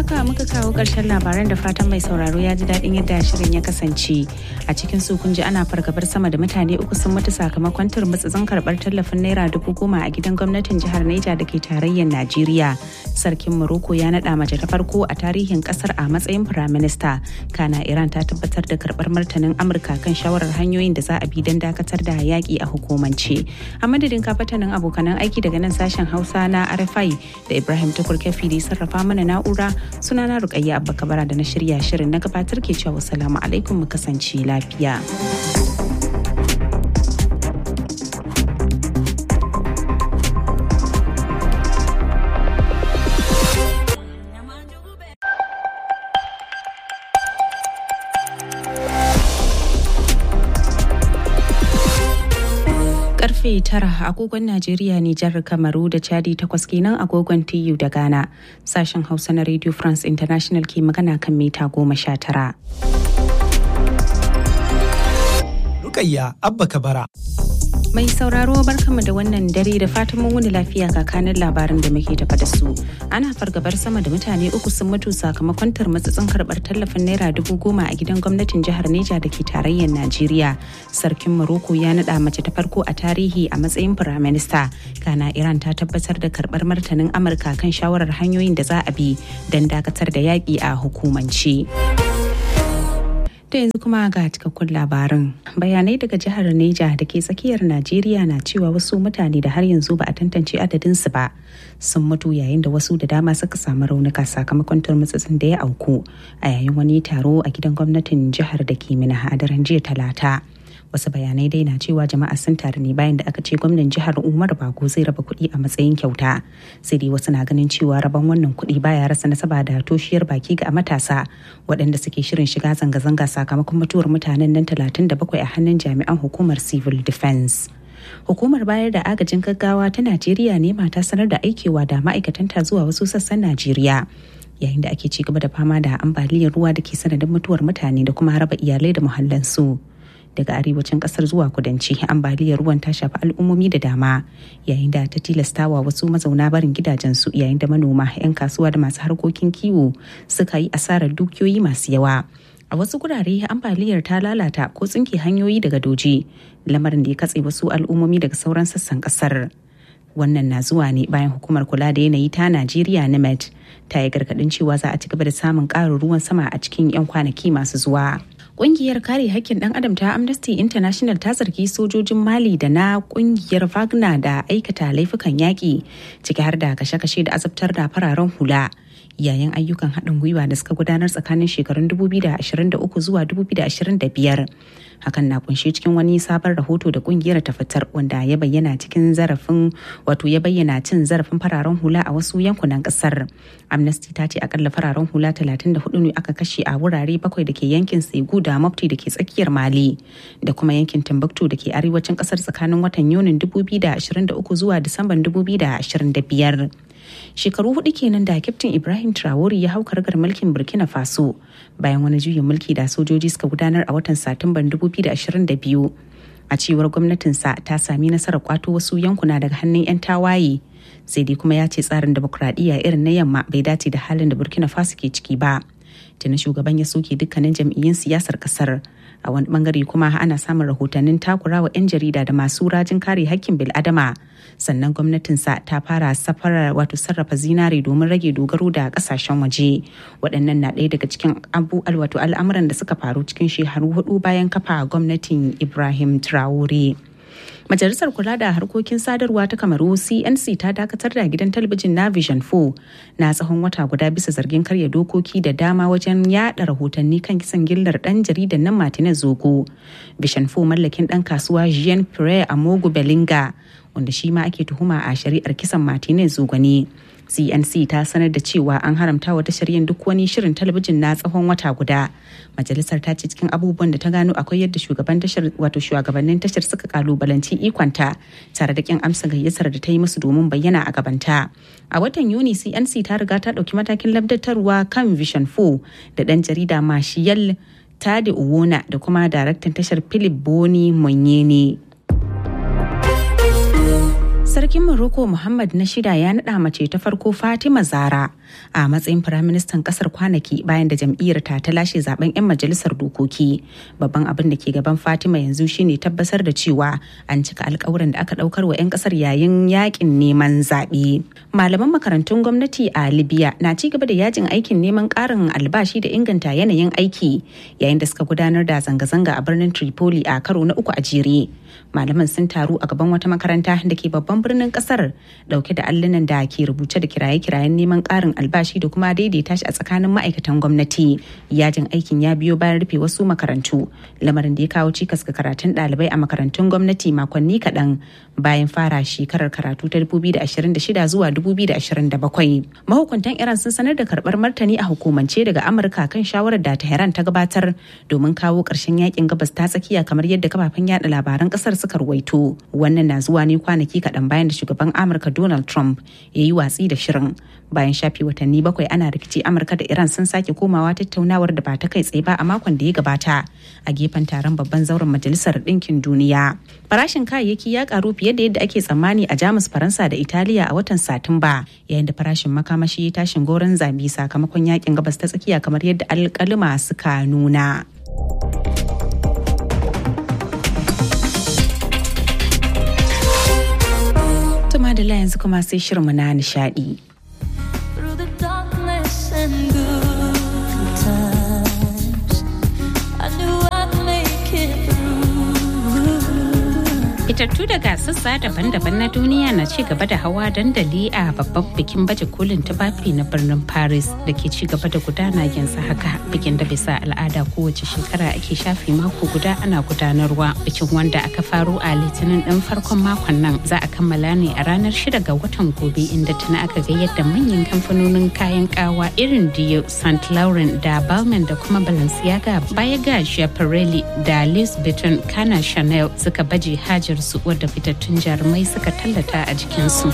haka muka kawo ƙarshen labaran da fatan mai sauraro ya ji daɗin yadda shirin ya kasance. A cikin su kun ji ana fargabar sama da mutane uku sun mutu sakamakon turmutsutsun karɓar tallafin naira dubu goma a gidan gwamnatin jihar Neja da ke tarayyar Najeriya. Sarkin Morocco ya naɗa mace ta farko a tarihin ƙasar a matsayin firaminista. Kana Iran ta tabbatar da karɓar martanin Amurka kan shawarar hanyoyin da za a bi don dakatar da yaƙi a hukumance. A madadin kafatanin abokanan aiki daga nan sashen Hausa na RFI da Ibrahim Tukur Kefi da sarrafa mana na'ura sunana Rukayya Abba Kabara da na shirya shirin na gabatar ke cewa salamu alaikum mu kasance lafiya. karfe tara agogon Najeriya Nijar Kamaru da Chadi takwas kenan agogon TU da Ghana. Sashen Hausa na Radio France International ke magana kan mita goma sha tara. Rukayya Abba Kabara. Mai sauraro barkanmu da wannan dare da fatan mun wuni lafiya kakanin labarin da muke tafa da su. Ana fargabar sama da mutane uku sun mutu sakamakon tarmatsatsin karɓar tallafin naira dubu goma a gidan gwamnatin jihar Neja da ke tarayyar Najeriya. Sarkin Morocco ya naɗa mace ta farko a tarihi a matsayin firaminista. Kana Iran ta tabbatar da karɓar martanin Amurka kan shawarar hanyoyin da za a bi don dakatar da yaƙi a hukumance. ta yanzu kuma ga cikakkun labarin bayanai daga jihar neja da ke tsakiyar najeriya na cewa wasu mutane da har yanzu ba a tantance adadinsu ba sun mutu yayin da wasu da dama suka samu raunuka sakamakon turmutsutsun da ya auku a yayin wani taro a gidan gwamnatin jihar da ke mina a daren jiya talata wasu bayanai dai na cewa jama'a sun taru ne bayan da aka ce gwamnan jihar umar bago zai raba kuɗi a matsayin kyauta sai dai wasu na ganin cewa rabon wannan kuɗi baya rasa nasaba da toshiyar baki ga matasa waɗanda suke shirin shiga zanga-zanga sakamakon mutuwar mutanen nan 37 a hannun jami'an hukumar civil defense hukumar bayar da agajin gaggawa ta najeriya ne mata sanar da aikewa da ma'aikatanta zuwa wasu sassan najeriya yayin da ake ci gaba da fama da ambaliyar ruwa da ke sanadin mutuwar mutane da kuma raba iyalai da muhallansu. daga arewacin kasar zuwa kudanci ambaliyar ruwan ta shafi al'ummomi da dama yayin da ta tilastawa wasu mazauna barin gidajensu yayin da manoma 'yan kasuwa da masu harkokin kiwo suka yi asarar dukiyoyi masu yawa a wasu gurare ambaliyar ta lalata ko tsinke hanyoyi daga doji lamarin da ya katse wasu al'ummomi daga sauran sassan kasar wannan na zuwa ne bayan hukumar kula da yanayi ta najeriya nimet ta yi gargadin cewa za a ci gaba da samun ƙarin ruwan sama a cikin 'yan kwanaki masu zuwa Ƙungiyar kare hakkin ɗan adam ta Amnesty International ta zargi sojojin Mali da na ƙungiyar Wagner da aikata laifukan yaƙi ciki har da kashe-kashe da azabtar da fararen hula. yayin ayyukan haɗin gwiwa da suka gudanar tsakanin shekarun 2023 zuwa 2025 hakan na kunshe cikin wani sabon rahoto da kungiyar ta fitar wanda ya bayyana cikin zarafin wato ya bayyana cin zarafin fararen hula a wasu yankunan kasar amnesty ta ce akalla fararen hula 34 ne aka kashe a wurare bakwai da ke yankin segu da mafti da ke tsakiyar mali da kuma yankin timbuktu da ke arewacin kasar tsakanin watan yunin 2023 zuwa disamban 2025 shekaru hudu kenan da kyaftin ibrahim traore ya hau kargar mulkin burkina faso bayan wani juyin mulki da sojoji suka gudanar a watan satumban 2022 a cewar gwamnatinsa ta sami nasarar kwato wasu yankuna daga hannun 'yan tawaye sai dai kuma ya ce tsarin demokuraɗiyya irin na yamma bai dace da halin da burkina faso ke ciki ba tuni shugaban ya soke dukkanin jam'iyyun siyasar kasar a wani bangare kuma ana samun rahotannin takurawa 'yan jarida da masu rajin kare hakkin bil'adama sannan gwamnatinsa ta fara safarar wato sarrafa zinare domin rage dogaro da kasashen waje waɗannan na ɗaya daga cikin abu wato al'amuran da suka faru cikin shekaru hudu bayan kafa gwamnatin ibrahim traore Majalisar Kula da Harkokin Sadarwa ta Kamaru CNC ta dakatar da gidan talabijin na Vision 4 na tsawon wata guda bisa zargin karya dokoki da dama wajen yada rahotanni kan kisan gillar dan jaridan nan Martinez Zogo. Vision 4 mallakin dan kasuwa Jean Pierre Amogu Belinga wanda shi ma ake tuhuma a shari'ar kisan Martinez Zogo ne. cnc ta sanar da cewa an haramta wa tashar yin duk wani shirin talabijin na tsawon wata guda majalisar ta ce cikin abubuwan da ta gano akwai yadda shugaban tashar wato shugabannin tashar suka kalubalanci ikonta tare da kin amsa gayyatar da ta yi musu domin bayyana a gabanta a watan yuni cnc ta riga ta dauki matakin labdatarwa kan vision 4 da dan jarida mashiyal tade uwona da kuma daraktan tashar philip boni monyene Sarkin Morocco Muhammad na shida ya naɗa mace ta farko Fatima Zara a matsayin firaministan ƙasar kwanaki bayan da jam'iyyar ta ta lashe zaben 'yan majalisar dokoki. Babban abin da ke gaban Fatima yanzu shine tabbatar da cewa an cika alkawuran da aka ɗaukar wa 'yan ƙasar yayin yakin neman zaɓe. Malaman makarantun gwamnati a Libya na ci gaba da yajin aikin neman ƙarin albashi da inganta yanayin aiki yayin da suka gudanar da zanga-zanga a birnin Tripoli a karo na uku a jere. Malaman sun taru a gaban wata makaranta da ke babban birnin kasar dauke da allunan da ke rubuce da kiraye-kirayen neman karin albashi da kuma daidaita shi a tsakanin ma'aikatan gwamnati yajin aikin ya biyo bayan rufe wasu makarantu lamarin da ya kawo cikas ga karatun ɗalibai a makarantun gwamnati makonni kaɗan bayan fara shekarar karatu ta 2026 zuwa 2027 mahukuntan iran sun sanar da karɓar martani a hukumance daga amurka kan shawarar da tehran ta gabatar domin kawo ƙarshen yakin gabas ta tsakiya kamar yadda kafafen yada labaran ƙasar suka ruwaito wannan na zuwa ne kwanaki kaɗan bayan da shugaban amurka donald trump ya yi watsi da shirin bayan shafi watanni bakwai ana rikici amurka da iran sun sake komawa tattaunawar da ba ta kai tsaye ba a makon da ya gabata a gefen taron babban zauren majalisar ɗinkin duniya farashin kayayyaki ya karu fiye da yadda ake tsammani a jamus faransa da italiya a watan satumba yayin da farashin makamashi ya tashin goron zabi sakamakon yakin gabas ta tsakiya kamar yadda alkalima suka nuna. Tuma da yanzu kuma sai shirinmu na nishadi. Fitattu daga sassa daban-daban na duniya na ci gaba da hawa dandali a babban bikin baje kolin tufafi na birnin Paris da ke ci gaba da gudana yanzu haka bikin da bisa al'ada kowace shekara ake shafi mako guda ana gudanarwa bikin wanda aka faro a litinin ɗin farkon makon nan za a kammala ne a ranar shida ga watan gobe inda tuna aka ga yadda manyan kamfanonin kayan kawa irin Dio, St. Laurent da Balmain da kuma Balenciaga baya ga Schiaparelli da Louis Vuitton kana Chanel suka baje hajar su wadda fitattun jarumai suka tallata a jikinsu.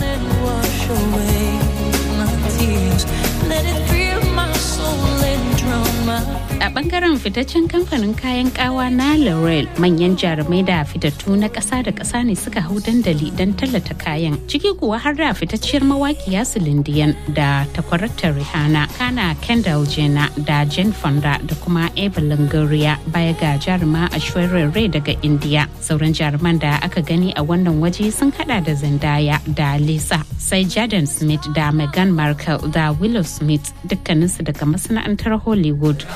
A bangaren fitaccen kamfanin kayan kawa na L'Oreal manyan jarumai da fitattu na ƙasa da ƙasa ne suka hau dandali don tallata kayan. Ciki kuwa har da fitacciyar mawaƙiya Silindiyan da takwarata Rihanna, Kana Kendall Jenner da Jane Fonda da kuma Eva Longoria baya ga jaruma Ashwarya Rai daga India. Sauran jaruman da aka gani a wannan waje sun hada da Zendaya da Lisa, sai Jaden Smith da Meghan Markle da Willow Smith dukkaninsu daga masana'antar Hollywood.